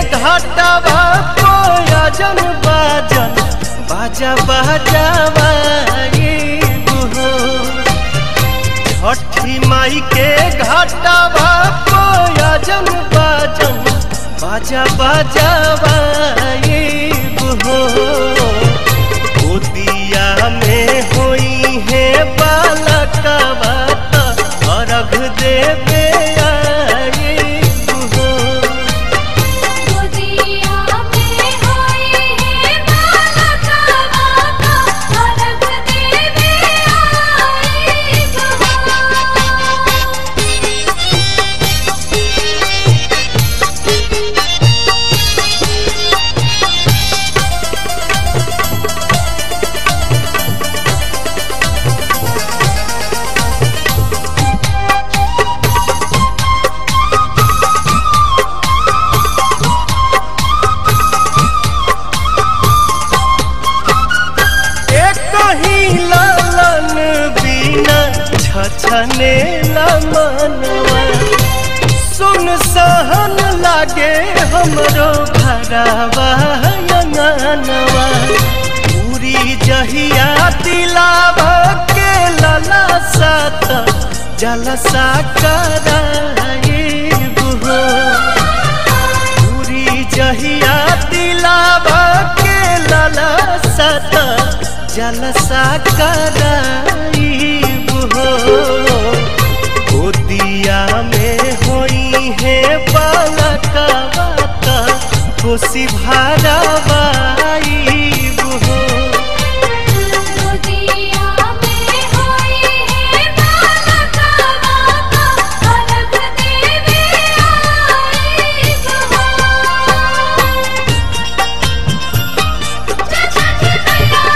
घाटवा कोयजन बाजन बाजा बाजावा हो छठी माई के घाटवा कोयजन बाजन बाजा बाजावा हो गोदिया में होई है बालकवा त अर्घ देवे आई हो गोदिया में होई है बालका माता अर्घ देवे आई एक ही लालन बिना छछने मनवा सुन सहन लागे हमरो घरवा अंगनवा पूरी जहिया दिलावा के लला सात जलसा कराए बुहो पूरी जहिया दिलावा के लला सत जलसा कराई हो गोदिया में होई है बालका बाता खुशी भरावाई हो गोदिया में होई है बालका माता अर्घ देवे आई जय छठी मैया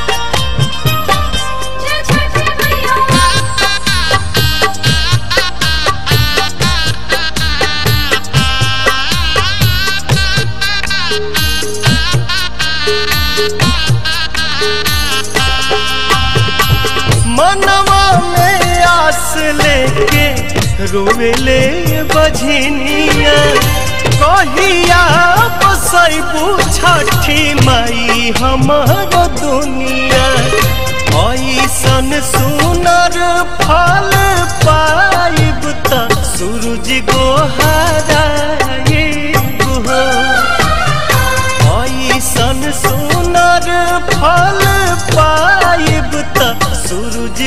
जय छठी मैया मनवा में आस लेके रोवेले बझनिया कहिया बसैबू छठी माई हमर दुनिया ऐसन सुनर फल पाइब त सूरज गोहराइब हो ऐसन सुनर फल पाइब त सूरज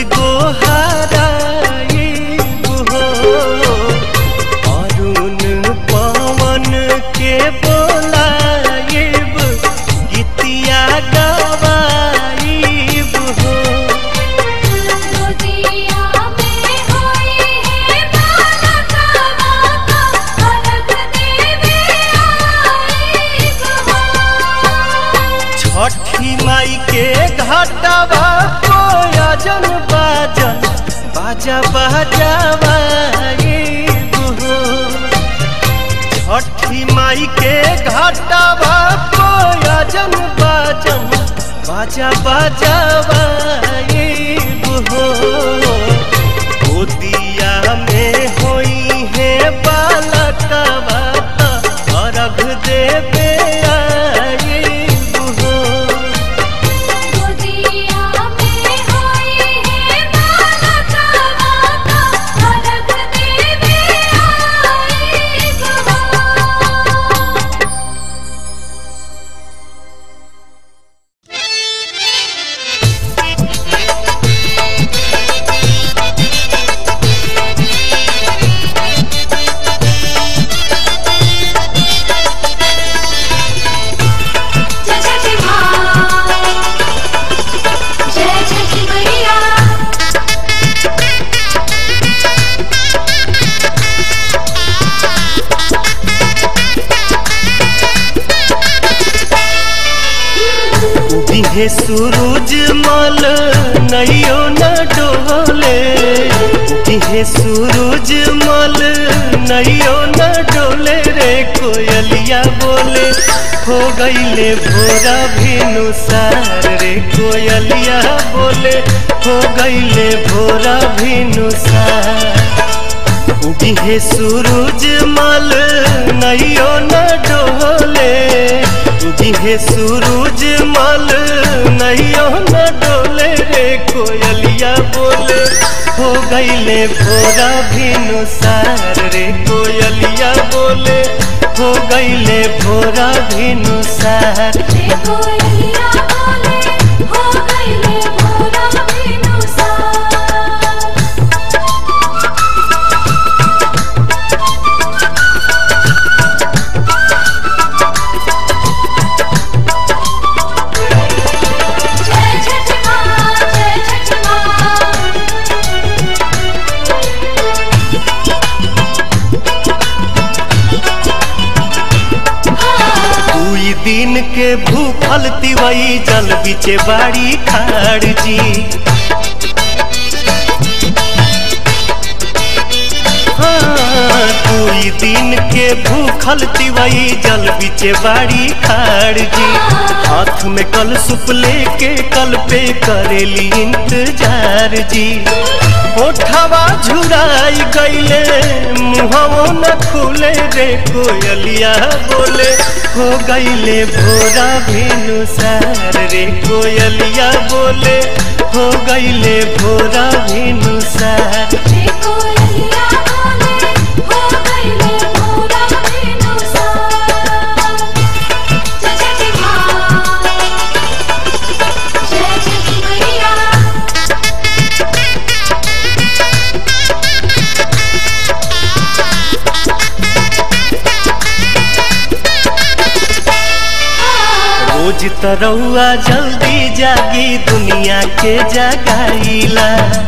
गोहराइब हो अरुण पवन के बोलाइब गीतिया गवाइब हो गोदिया में होई है बालका माता अर्घ देवे आई छठी माई के घाटवा कोयजन बाजन बाजा बाजावा हो छठी माई के घाटवा कोयजन बाजन बाजा बाजावा हो गोदिया में होई है बालकवा त अर्घ देवे आई हो गोदिया में होई है बालका माता अर्घ देवे आई जय छठी माँ जय छठी मैया दिहे सूरज मल नैयो न डोले दिहे सूरज मल नैयो न डोले रे कोयलिया बोले हो गईले भोरा भिनुसार रे कोयलिया बोले हो गईले भोरा भिनुसार दिहे सूरज मल नैयो न डोले उगिहे सूरज मल नैयो न डोले रे कोयलिया बोले हो गईले भोरा भिनु सार रे कोयलिया बोले हो गईले भोरा भिनु सार रे कोयलिया बोले हो गईले भोरा बिनुसार जय छठ माँ जय छठ माँ दुई दिन के भूखल तिवई जल बिचे बाड़ी खाड़ जी हाँ, दुई दिन के भूखल तिवई जल बिचे बाड़ी खाड़ जी हाथ में कल सुप लेके कल पे करेली इंतजार जी ओठवा झुराई गईले मुहवो न खुले रे कोयलिया बोले हो गईले भोरा भेनु सार रे कोयलिया बोले हो गईले भोरा भेनु सार रे कोयलिया बोले हो गईले भोरा बिनुसार जय छठ माँ जय छठ मैया रोज तरौआ जल्दी जागी दुनिया के जगाईला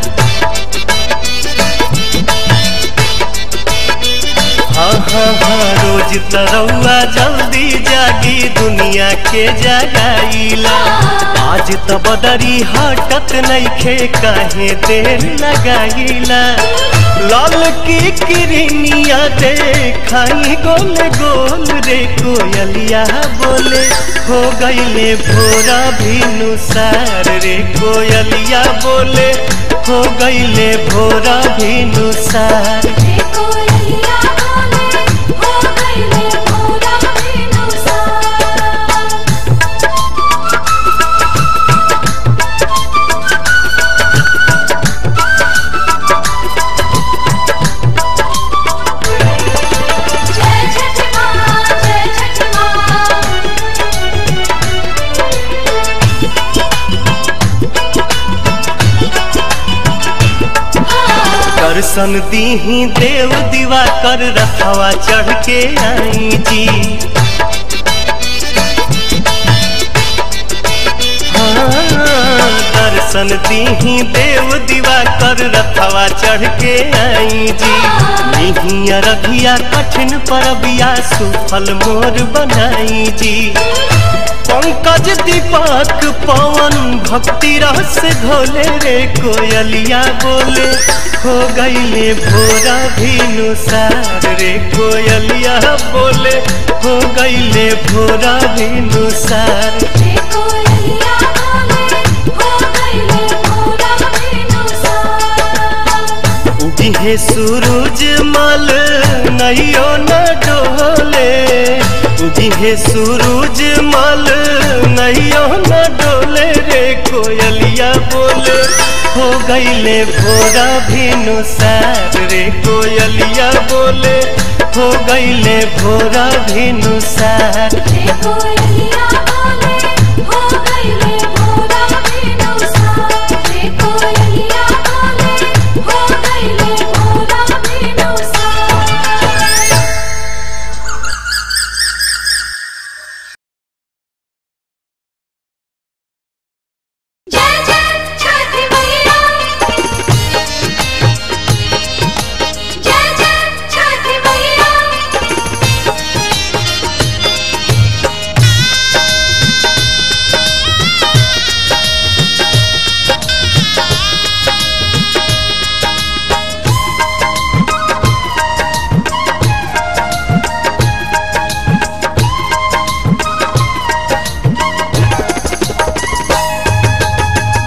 हाँ हाँ हाँ रोज तरौआ जल्दी जागी दुनिया के जगाईला आज त बदरी हटत नइखे काहे देर लगाईला लाल की किरनिया देखाई गोल गोल रे कोयलिया बोले हो गईले भोरा भिनु सार रे कोयलिया बोले हो गईले भोरा भिनु सार रे कोयलिया बोले हो गईले भोरा बिनुसार जय छठ माँ जय छठ माँ दर्शन दीही देव दीवा कर रखवा चढ़ के आई जी हाँ, दर्शन दीही देव दीवा कर रखवा चढ़ के आई जी नहीं रघिया कठिन परबिया सुफल मोर बनाई जी पंकज दीपक पवन भक्ति रस घोले रे कोयलिया बोले हो गईले भोरा भिनु सार रे कोयलिया बोले हो गईले भोरा भिनु सार रे कोयलिया बोले हो गईले भोरा बिनुसार उगिहे सूरज मल नैयो न डोले उगिहे सूरज मल नैयो न डोले रे कोयलिया बोले हो गईले भोरा भिनु सार रे कोयलिया बोले हो गईले भोरा भिनु सार रे कोयलिया बोले हो गईले भोरा बिनुसार रे कोयलिया बोले हो गईले भोरा बिनुसार जय जय छठ मैया जय जय छठ मैया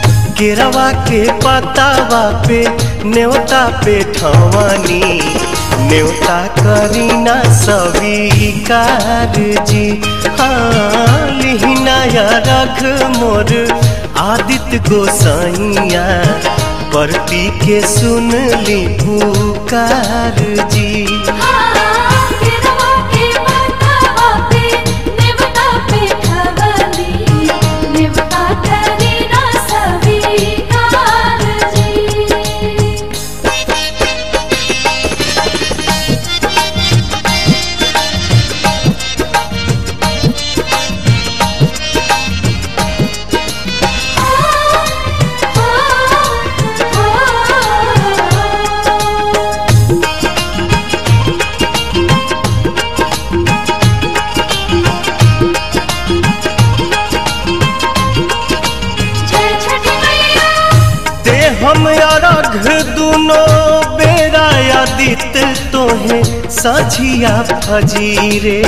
केरवा के पतावा पे न्योता पे ठवानी न्योता करीना स्वीकार जी हाँ लिहिनाया रख मोर आदित्य गोसाइया परती के सुन ली पुकार जी गिरवा के माथवा पे नेवता पे खवली नेवता करी ना स्वीकार जी जय छठी मैया ते हम अरघ दुनो बेरा आदित्य तोहे सझिया फजीरे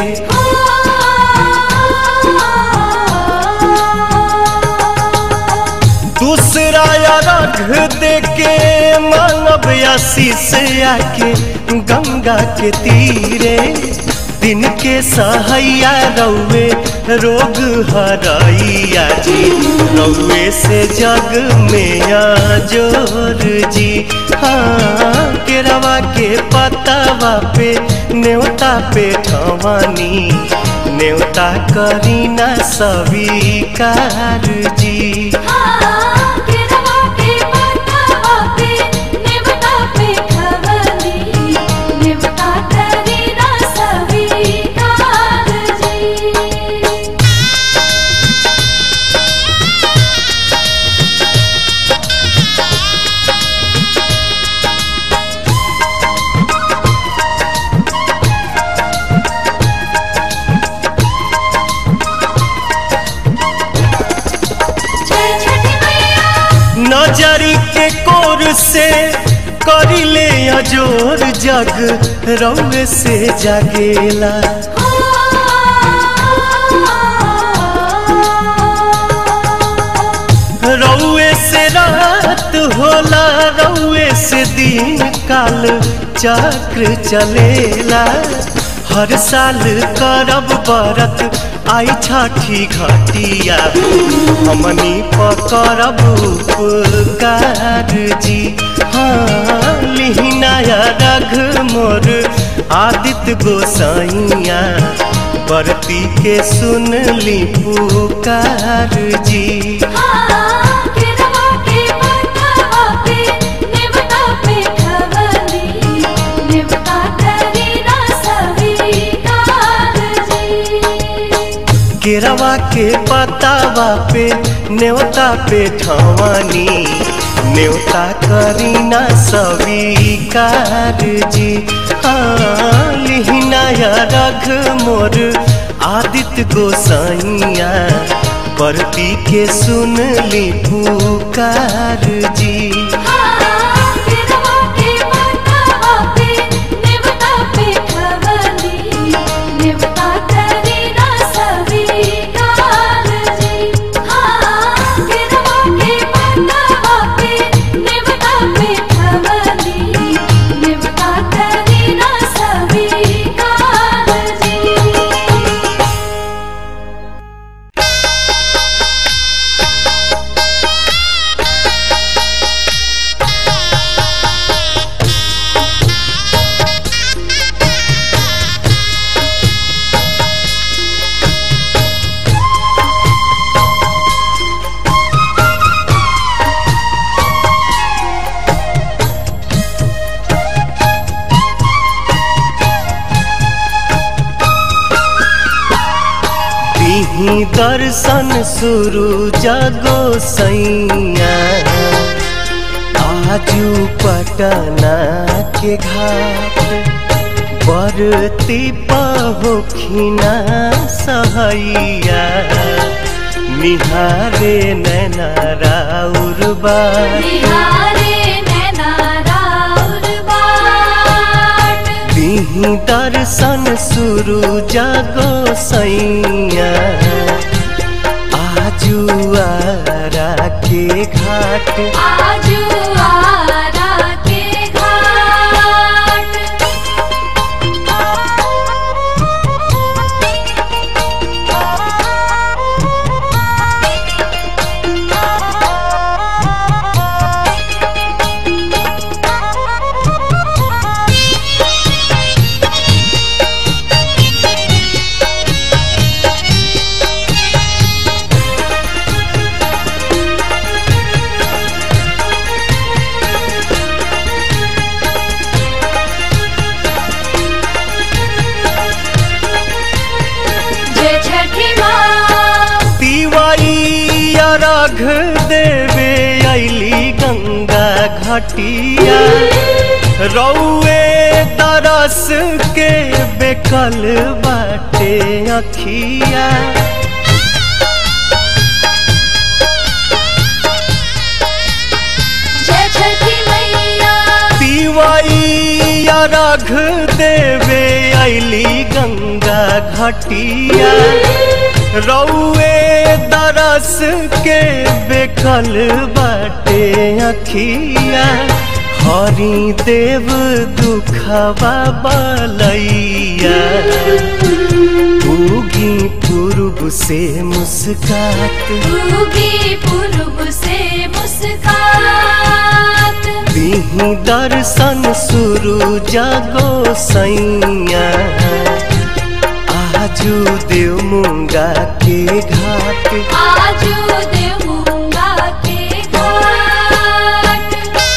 दूसरा अरघ देके मानव आशीष आके गंगा के तीरे दिन के सहैया रौवे रोग हरैया जी रौवे से जग में जोर जी हाँ केरवा के पतावा पे न्योता पे ठवानी न्योता करीना स्वीकार जी गिरवा के माथवा पे नेवता पे खवली नेवता करी ना स्वीकार जी जय छठी मैया नजरी के कोर से करिले अजोर जग रौवे से जागेला रौवे से रात होला रौवे से दिन काल चक्र चलेला हर साल करब बरत आई छठी घटिया हमनी पकड़ब उपकार जी हाँ लिहिनाया रघ मोर आदित्य गोसाइया बरती के सुन ली पुकार जी गिरवा के माथवा पे नेवता पे खवली नेवता करी ना स्वीकार जी केरवा के पतावा पे न्योता पे ठवानी न्योता करीना स्वीकार जी हाँ लिहिनाया रघ मोर आदित्य गोसाइया परती के सुन ली पुकार जी गिरवा के माथवा पे नेवता पे खवली नेवता करी ना स्वीकार जी गिरवा के माथवा पे नेवता पे खवली नेवता करी ना स्वीकार जी दिही दर्शन शुरू जगो सैया आजू पटना के घाट बरती पहोखिना सहैया निहारे नैना राउर बाट निहारे नैना राउर बाट दिही दर्शन शुरू जागो सैया आजू आरा के घाट आजू आरा के घाट घटिया रौए तरस के बेकल बाटे अखिया जय छठी मैया तिवैया रघ देवे अली गंगा घटिया रौए दरस के बेकल बाटे अखिया हरि देव दुखवा बलैया उगी पूर्व से मुस्कात उगी पूर्व से मुस्कात दीही दर्शन शुरू जागो सैया आजू देव मुंगा के घाट आजू देवूंगा के घाट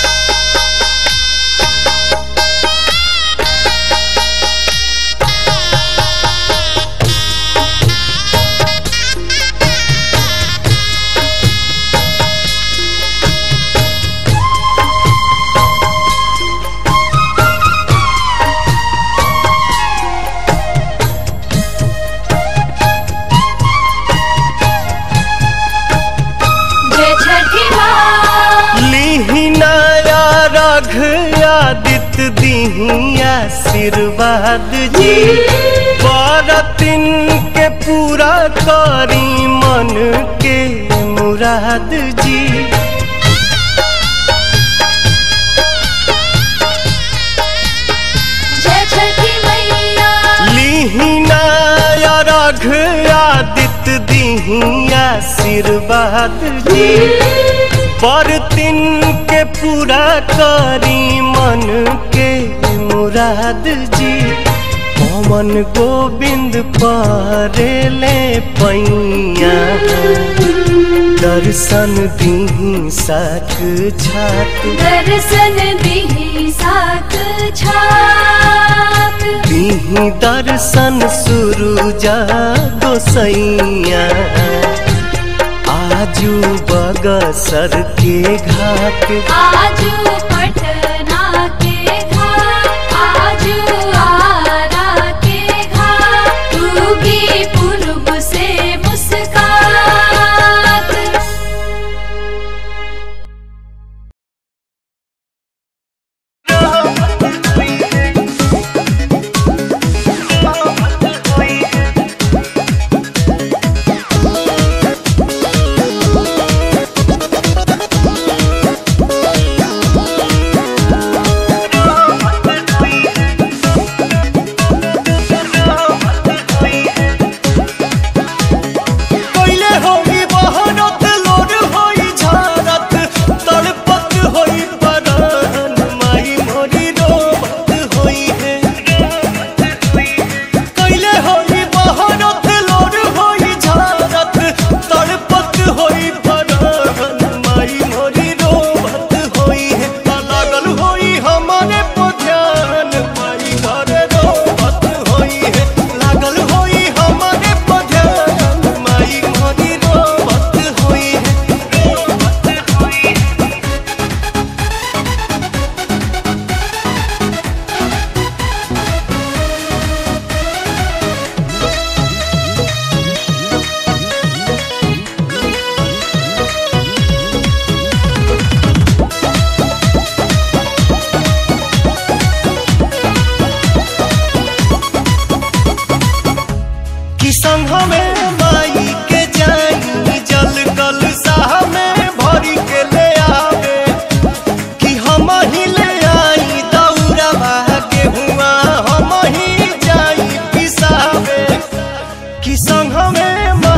जय छठी माँ लीही नया रघ आदित्य दीही आशीर्वाद जी बरतिन के पूरा करी मन के मुराद जी जय छठी मैया लीहिना रघ आदित्य दीही आशीर्वाद जी बरतिन के पूरा करी मन के मुराद जी पवन गोविंद परेले पैया दर्शन दीही साक छात दर्शन दिही साथ छात दीही दर्शन शुरू जागो सैया आजू बगसर के घाट आजू पटना के घाट आजू आरा के घाट उगी पूर्व से मुस्कात कैले होई बहरत लोर होई झारत तड़पत होई परान माई मोरी रोबत होई है कैले होई बहरत लोर होई झारत तड़पत होई परान माई मोरी रोबत होई है लागल होई हमारे पध्यान माई घरे रोबत होई है लागल होई हमारे पध्यान माई मोरी रोबत होई है कि संघ में माई के जाई जल कल साह में भरी के ले आवे कि हम ही ले आई दौड़वा के हुआ हम ही जाई पिसावे कि संघ में